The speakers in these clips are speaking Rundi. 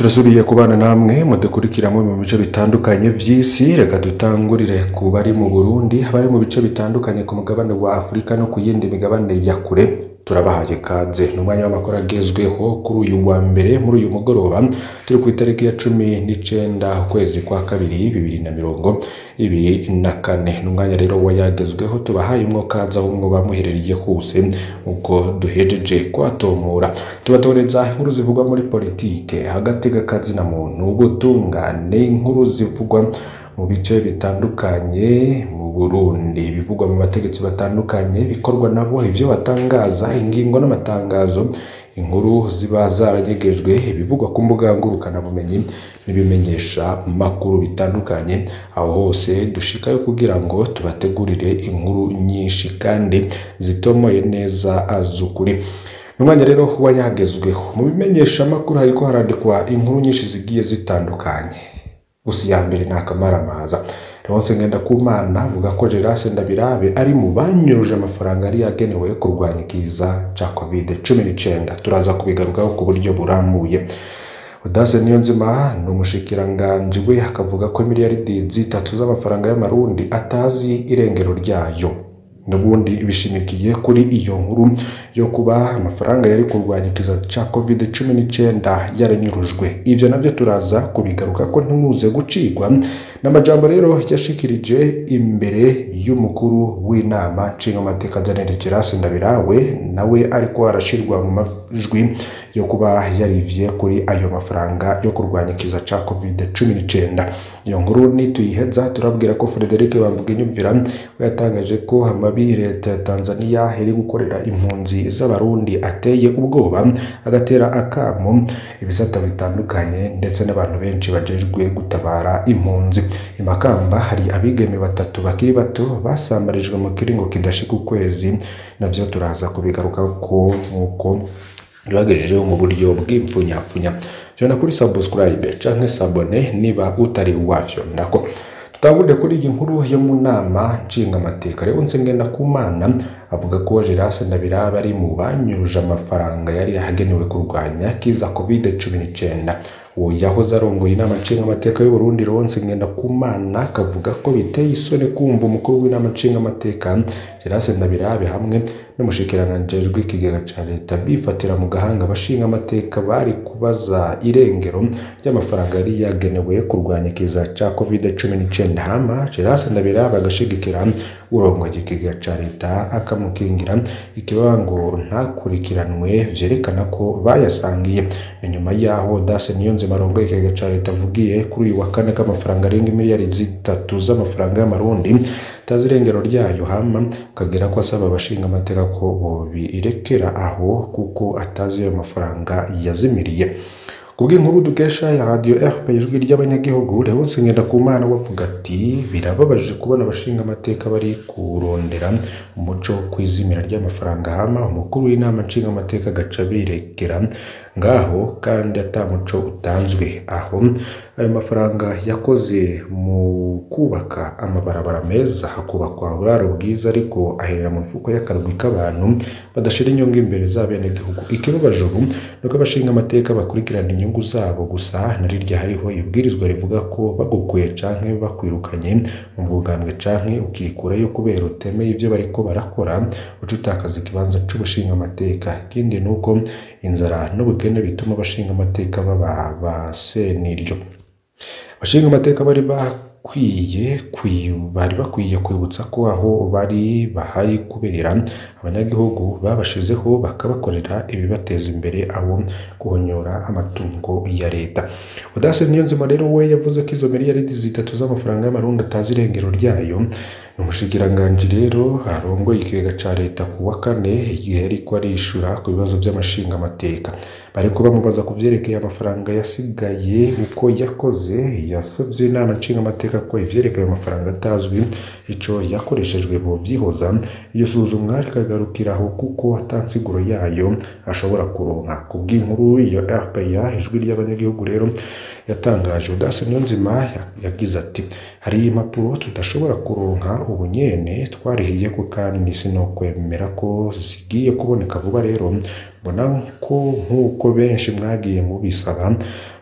turasubiye kubana namwe mudukurikira mu bice bitandukanye vy'isi reka dutangurire ku bari mu Burundi abari mu bice bitandukanye ku mugabane wa Afurika no ku yindi migabane ya kure turabahaye kaze ni umwanya w'amakuru agezweho kuri uyu wa mbere muri uyu mugoroba turi ku itariki ya cumi n'icenda ukwezi kwa kabiri bibiri na mirongo ibiri na kane ni umwanya rero wayagezweho tubahaye umwo kaza aho mwoba muherereye hose uko duhejeje kwatomora tubatoreza inkuru zivugwa muri politike hagati g'akazi na muntu ubutungane inkuru zivugwa mu bice bitandukanye mu Burundi bivugwa mu bategetsi batandukanye bikorwa nabo ivyo batangaza ingingo n'amatangazo inkuru ziba zaranyegejwe ibivugwa ku mbuga ngurukanabumenyi n'ibimenyesha makuru bitandukanye aho hose dushikayo kugira ngo tubategurire inkuru nyinshi kandi zitomoye neza azukuri umwanya rero kuba yagezweho mu bimenyesha makuru hariko harandikwa inkuru nyinshi zigiye zitandukanye gusa iya mbere ni akamaramaza Leonce Ngendakumana avuga ko Gerase Ndabirabe ari mu banyuruje amafaranga yari yagenewe kurwanya ikiza ca covid cumi n'icenda turaza kubigarukaho ku buryo burambuye Udase Niyonzima ni umushikiranganji we akavuga ko miliyaridi zitatu z'amafaranga y'amarundi atazi irengero ryayo n'ubundi bishimikiye kuri iyo nkuru yo kuba amafaranga yari kurwanya ikiza ca covid cumi n'icenda yaranyurujwe ivyo navyo turaza kubigaruka ko ntimuze gucikwa n'amajambo rero yashikirije imbere y'umukuru w'inama nshingamateka Daniel Gerase Ndabirawe nawe ariko arashirwa mu majwi yo kuba yarivye kuri ayo mafaranga yo kurwanya ikiza ca covid cumi n'icenda iyo nkuru nituyiheza turabwira ko Frederic Bamvuginyumvira we yatangaje ko amabi leta ya Tanzania iri gukorera impunzi z'abarundi ateye ubwoba agatera akamo ibisata bitandukanye ndetse n'abantu benshi bajejwe gutabara impunzi imakamba hari abigeme batatu bakiri bato basambarijwe mu kiringo kidashika ukwezi navyo turaza kubigaruka ko nk'uko bibagejejeho mu buryo bw'impfunyapfunya vyona kuri subscribe canke sabone niba utari wavyo nako tutangurire kuri iyi nkuru yo mu nama nshingamateka rero Ngendakumana avuga ko Gerase Ndabirabe ari mu banyuruje amafaranga yari yahagenewe kurwanya kiza covid cumi n'icenda uwo yahoze arongoye inama nshingamateka y'u Burundi Ronse Ngendakumana akavuga ko biteye isoni kumva umukuru w'inama nshingamateka Gerase Ndabirabe hamwe n'umushikiranganji w'ikigega ca leta bifatira mu gahanga abashinga amateka bari kubaza irengero ry'amafaranga yari yagenewe kurwanya ikiza ca covid cumi n'icenda hama Gerase Ndabirabe agashigikira urongoye ikigega ca leta akamukingira ikibango ntakurikiranwe vyerekana ko bayasangiye inyuma yaho Dase Niyonzima arongoye ikigega ca leta avugiye kuri uyu wa kane k'amafaranga arenga miliyari zitatu z'amafaranga y'amarundi tazi irengero ryayo hama ukagera ko asaba abashinga amateka ko bobirekera aho kuko atazi ayo mafaranga yazimiriye kubw'inkuru dukesha ya radio RP ijwi ry'abanyagihugu Leonce Ngendakumana wavuga ati birababaje kubona abashinga amateka bari kurondera umuco kwizimira ry'amafaranga hama umukuru w'inama nshinga amateka agaca birekera ngaho kandi ata muco utanzwe aho ayo mafaranga yakoze mu kubaka amabarabara meza hakubakwa uburaro bwiza ariko aherera mu mfuko y'akarwi k'abantu badashira inyungu imbere z'abenegihugu ikibabaje ubu nuko abashinga amateka bakurikirana inyungu zabo gusa na rirya hariho ibwirizwa rivuga ko bagukuye canke bakwirukanye mu bwugambwe canke ukikurayo kubera utemeye ivyo bariko barakora uca utakaza ikibanza c'ubushinga amateka ikindi nuko inzara n'ubukene bituma abashinga amateka baba ba seniryo abashinga amateka bari bakwiye bari bakwiye kwibutsa ko aho bari bahari kubera abanyagihugu babashizeho bakabakorera ibibateza imbere aho guhonyora amatungo ya leta Udase Niyonzima rero we yavuze ko izo miliyaridi zitatu z'amafaranga y'amarundi atazi irengero ryayo ni umushikiranganji rero arongoye ikigega ca leta ku wa kane igihe ariko arishura ku bibazo by'amashinga amateka bariko bamubaza ku vyerekeye amafaranga yasigaye uko yakoze yasavye inama nshinga amateka ko ivyerekeye amafaranga atazwi ico yakoreshejwe mu vyihoza iyo suzumwa rikagarukiraho kuko atansiguro yayo ashobora kuronka kubw'inkuru iyo RPA ijwi ry'abanyagihugu rero yatangaje Udase Niyonzima yagize ati hari impapuro tudashobora kuronka ubu nyene twarihiye ko kandi sinokwemera ko zigiye kuboneka vuba rero mbona ko nk'uko benshi mwagiye mubisaba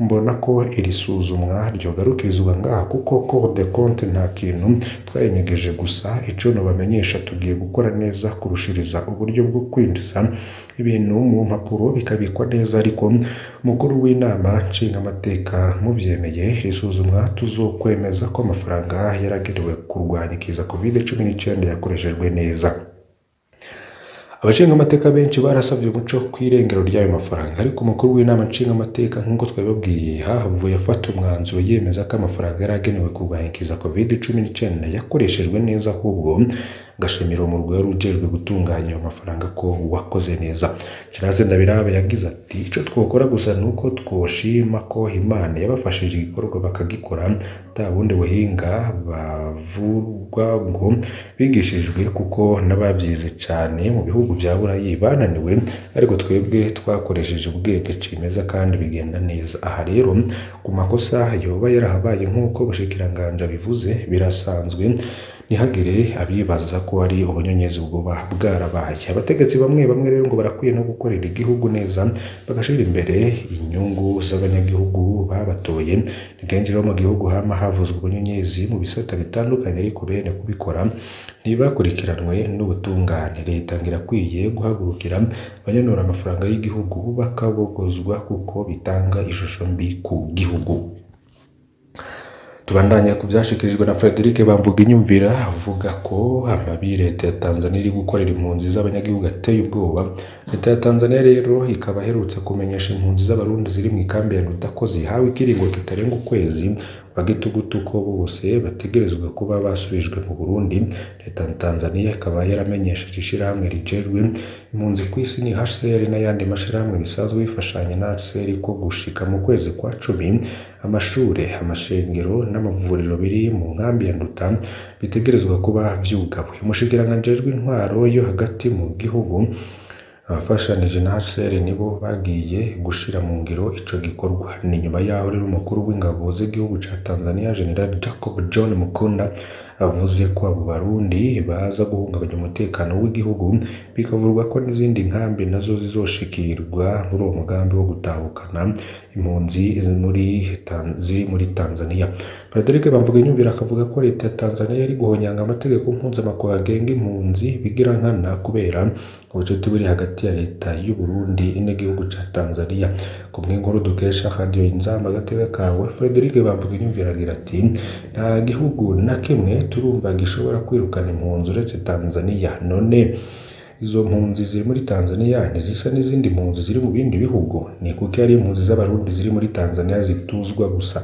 mbona ko iri suzumwa ryogarukirizwa ngaha kuko Cour des comptes nta kintu twayinyegeje gusa ico nobamenyesha tugiye gukora neza kurushiriza uburyo bwo kwinjiza ibintu mu mpapuro bikabikwa neza ariko umukuru w'inama nshingamateka muvyemeye risuzumwa tuzokwemeza ko amafaranga yaragenewe kurwanya ikiza covid cumi n'icyenda yakoreshejwe neza abashingamateka benshi barasabye umuco ku irengero ry'ayo mafaranga ariko umukuru w'inama nshingamateka nk'uko twabibabwiye hahavuye afata umwanzuro yemeza ko amafaranga yari agenewe kurwanya ikiza covid cumi n'icyenda yakoreshejwe neza ahubwo ngashimira umurwi wari ujejwe gutunganya ayo mafaranga ko wakoze neza Gérard Ndabiraba yagize ati icyo twakora gusa ni uko twoshima ko Imana yabafashije igikorwa bakagikora nta bundi buhinga bavurwa ngo bigishijwe kuko n'ababyize cyane mu bihugu bya burayi bananiwe ariko twebwe twakoresheje ubwenge cimeza kandi bigenda neza aha rero ku makosa yoba yarahabaye nk'uko bushikiranganje bivuze birasanzwe ntihagire abibaza ko ari ubunyonyezi bwoba bwarabaye abategetsi bamwe bamwe rero ngo barakwiye no gukorera igihugu neza bagashira imbere inyungu z'abanyagihugu babatoye ni kenshi rero mu gihugu hama havuzwe ubunyonyezi mu bisata bitandukanye ariko bene kubikora ntibakurikiranwe n'ubutungane leta ngo irakwiye guhagurukira abanyanura amafaranga y'igihugu bakabogozwa kuko bitanga ishusho mbi ku gihugu tubandanya ku byashikirijwe na Frederic Bamvuga inyumvira avuga ko amabi leta ya Tanzania iri gukorera impunzi z'abanyagihugu ateye ubwoba leta ya Tanzania rero ikaba iherutse kumenyesha impunzi z'abarundi ziri mu ikambi ya Nduta ko zihawe ikiringo kitarenga ukwezi bagitugutu ko bose bategerezwa kuba basubijwe mu Burundi leta ya Tanzania ikaba yaramenyesheje ishirahamwe rijejwe impunzi ku isi ni HCR n'ayandi mashirahamwe bisanzwe bifashanya na HCR ko gushika mu kwezi kwa cumi amashure amashengero n'amavuriro biri mu nkambi ya Nduta bitegerezwa kuba vyugawe umushikiranganji w'intwaro yo hagati mu gihugu abafashanije na HCR nibo bagiye gushira mu ngiro ico gikorwa ni nyuma yaho rero umukuru w'ingabo z'igihugu ca Tanzania General Jacob John Mukunda avuze ko abo barundi baza guhungabanya umutekano w'igihugu bikavurwa ko n'izindi nkambi nazo zizoshikirwa muri uwo mugambi wo gutahukana impunzi muri ziri muri Tanzania Frederic Bamvuga inyumvira akavuga ko leta ya Tanzania yari guhonyanga amategeko mpuzamakungu agenga impunzi bigira nkana kubera ubucuti buri hagati ya leta y'u Burundi n'igihugu ca Tanzania ku bw'inkuru dukesha radio inzamba agateka kawe Frederic Bamvuga inyumvira agira ati nta gihugu na kimwe turumva gishobora kwirukana impunzi uretse Tanzania none izo mpunzi ziri muri Tanzania ntizisa n'izindi mpunzi ziri mu bindi bihugu ni kuko ari impunzi z'abarundi ziri muri Tanzania zituzwa gusa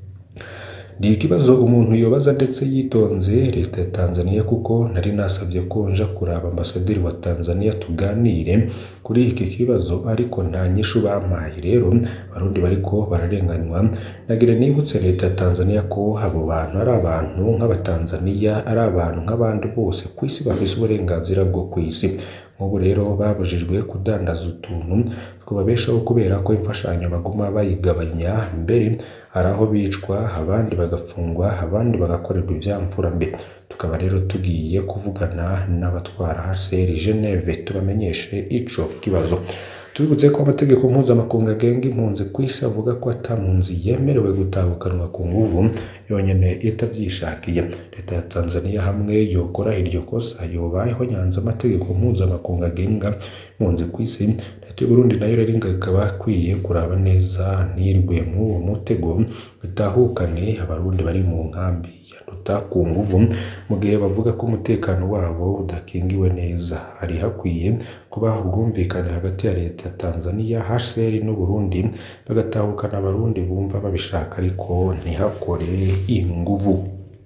ni ikibazo umuntu yobaza ndetse yitonze leta ya Tanzania kuko nari nasabye ko nja kuraba ambasaderi wa Tanzania tuganire kuri iki kibazo ariko nta nyishu bampaye rero abarundi bariko bararenganywa nagira nibutse leta ya Tanzania ko abo bantu ari abantu nk'abatanzaniya ari abantu nk'abandi bose ku isi bafise uburenganzira bwo ku isi nk'ubu rero babujijwe kudandaza utuntu twababeshaho kubera ko imfashanyo baguma bayigabanya mbere hari aho bicwa abandi bagafungwa abandi bagakorerwa ibyamfura mbi tukaba rero tugiye kuvugana n'abatwara HCR Geneve tubamenyeshe ico kibazo tubibutse ko amategeko mpuzamakungu agenga impunzi ku isi avuga ko ata mpunzi yemerewe gutahukanwa ku nguvu yonyine itabyishakiye leta ya Tanzania hamwe yokora iryo kosa yobayeho nyanza amategeko mpuzamakungu agenga impunzi ku isi leta y'u Burundi nayo rero ikaba akwiye kuraba neza ntirwe mw'uwo mutego bitahukane abarundi bari mu nkambi Nduta ku nguvu mu gihe bavuga ko umutekano wabo udakingiwe neza hari hakwiye kuba ubwumvikane hagati ya leta ya Tanzania HCR n'u Burundi bagatahukana abarundi bumva babishaka ariko ntihakore inguvu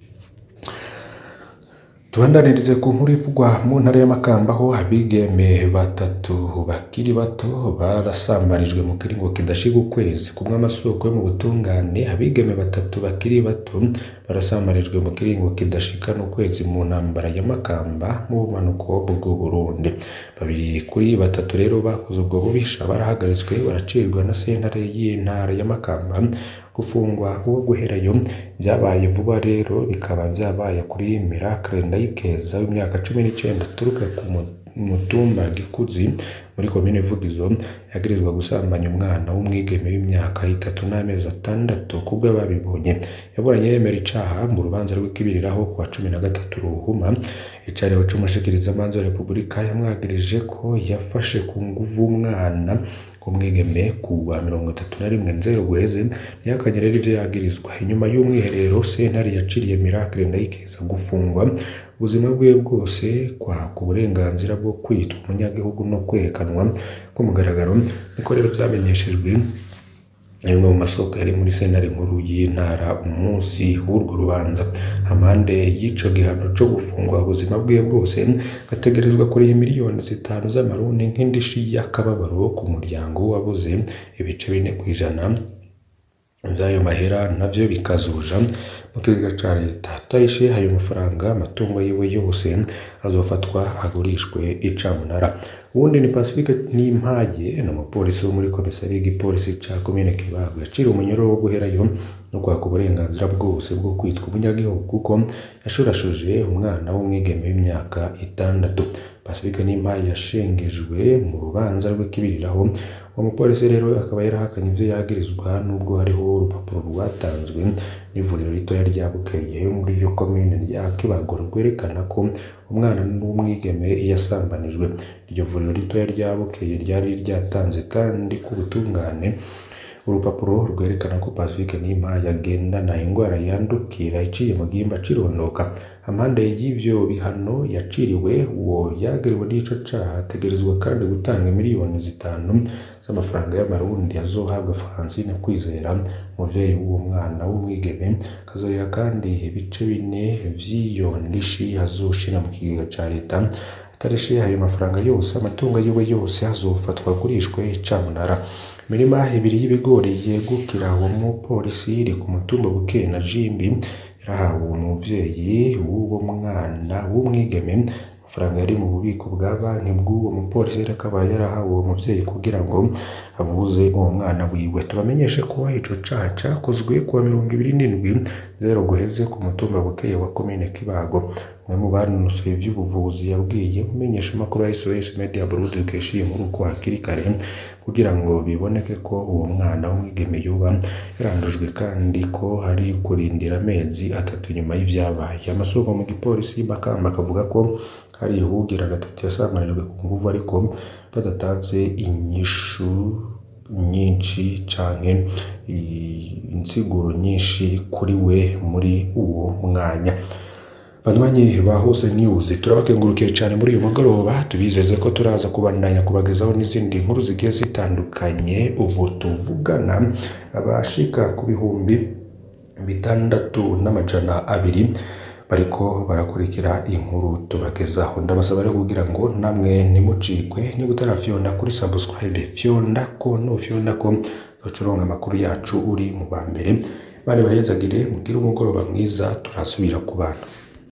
tubandanirize ku nkuru ivugwa mu ntara y'amakamba aho abigeme batatu bakiri bato barasambarijwe mu kiringo kidashika ukwezi kumwe amasoko yo mu butungane abigeme batatu bakiri bato barasambarijwe mu kiringo kidashika n'ukwezi mu ntambara ya makamba mu bumanuko bw'u Burundi babiri kuri batatu rero bakoze ubwo bubisha barahagaritswe baracirwa na sentare y'intara ya makamba gufungwa uwo guherayo byabaye vuba rero bikaba byabaye kuri Miracle Ndayikeza w'imyaka cumi n'icyenda aturuka ku mutumba Gikuzi muri komine Vugizo yagirizwa gusambanya umwana w'umwigeme w'imyaka itatu n'amezi atandatu kubwo babibonye yaburanye yemera icaha mu rubanza rw'ikibiriraho kuwa cumi na gatatu ruhuma icariho c'umushikirizamanza wa repubulika yamwagirije ko yafashe ku nguvu umwana umwigeme ku wa mirongo itatu na rimwe nzero guheze ntiyakanye rero ivyo yagirizwa inyuma y'umwiherero sentare yaciriye Miracle Ndayikeza gufungwa ubuzima bwe bwose kwaka uburenganzira bwo kwitwa umunyagihugu no kwerekanwa ku mugaragaro niko rero vyamenyeshejwe rimwe mu masoko yari muri sentare nkuru y'intara umunsi w'urwo rubanza amande y'ico gihano co gufungwa ubuzima bwe bwose gategerezwa kuri miliyoni zitanu z'amarundi nk'indishi y'akababaro ku muryango wabuze ibice bine kw'ijana vy'ayo mahera navyo bikazuja mu kigega ca leta atarishe ayo mafaranga amatungo yiwe yose azofatwa agurishwe icamunara uwundi ni Pacifique Nimpaye ni umupolisi wo muri komisariya y'igipolisi ca komine Kibago yaciriwe umunyoro wo guherayo no kwaka uburenganzira bwose bwo kwitwa umunyagihugu kuko yashurashuje umwana w'umwigeme w'imyaka itandatu Pacifique Nimpaye yashengejwe mu rubanza rw'ikibiriraho uwo mupolisi rero akaba yarahakanye ivyo yagirizwa nubwo hariho urupapuro rwatanzwe n'ivuriro ritoya rya Bukeye muri iyo komine rya Kibago rwerekana ko umwana n'umwigeme yasambanijwe iryo vuriro ritoya rya Bukeye ryari ryatanze kandi ku butungane urupapuro rwerekana ko Pacifique Nimpaye agendana ingwara yandukira iciye mu gihimba cirondoka amande y'ivyo bihano yaciriwe uwo yagiriwe n'ico caha ategerezwa kandi gutanga miliyoni zitanu z'amafaranga y'amarundi azohabwa Francine Kwizera umuvyeyi w'uwo mwana w'umwigeme kazoriha kandi ibice bine vy'iyo ndishi azoshira mu kigega ca leta atarishe ayo mafaranga yose amatungo yiwe yose azofatwa agurishwe icamunara imirima ibiri y'ibigori yegukira uwo mupolisi iri ku mutumba Bukeye na Jimbi yarahawe umuvyeyi w'uwo mwana w'umwigeme amafaranga yari mu bubiko bwa banki bw'uwo mupolisi rero akaba yarahawe uwo muvyeyi kugira ngo avuze uwo mwana wiwe tubamenyeshe ko ico caha cakozwe kuwa mirongo ibiri n'indwi zero guheze ku mutumba Bukeye wa komine Kibago umwe mu banonosoye ivy'ubuvuzi yabwiye umumenyeshamakuru wa SOS Media Burundi dukesha iyi nkuru ko hakiri kare kugira ngo biboneke ko uwo mwana w'umwigeme yoba yarandujwe kandi ko hari kurindira amezi atatu nyuma y'ivyabaye amasoko mu gipolisi Makamba akavuga ko hari uwugira gatatu yasambanijwe ku nguvu ariko badatanze inyishu nyinshi canke insiguro nyinshi kuri we muri uwo mwanya banywanyi ba hose news turabakengurukiye cyane muri uyu mugoroba tubizeze ko turaza kubandanya kubagezaho n'izindi nkuru zigiye zitandukanye ubu tuvugana abashika ku bihumbi bitandatu n'amajana abiri bariko barakurikira inkuru tubagezaho ndabasaba rero kugira ngo namwe nimucikwe niba utarafyonda kuri subscribe fyonda ko nufyonda ko ucuronka amakuru yacu uri mu ba mbere bari bahezagire mugire umugoroba mwiza turasubira ku bana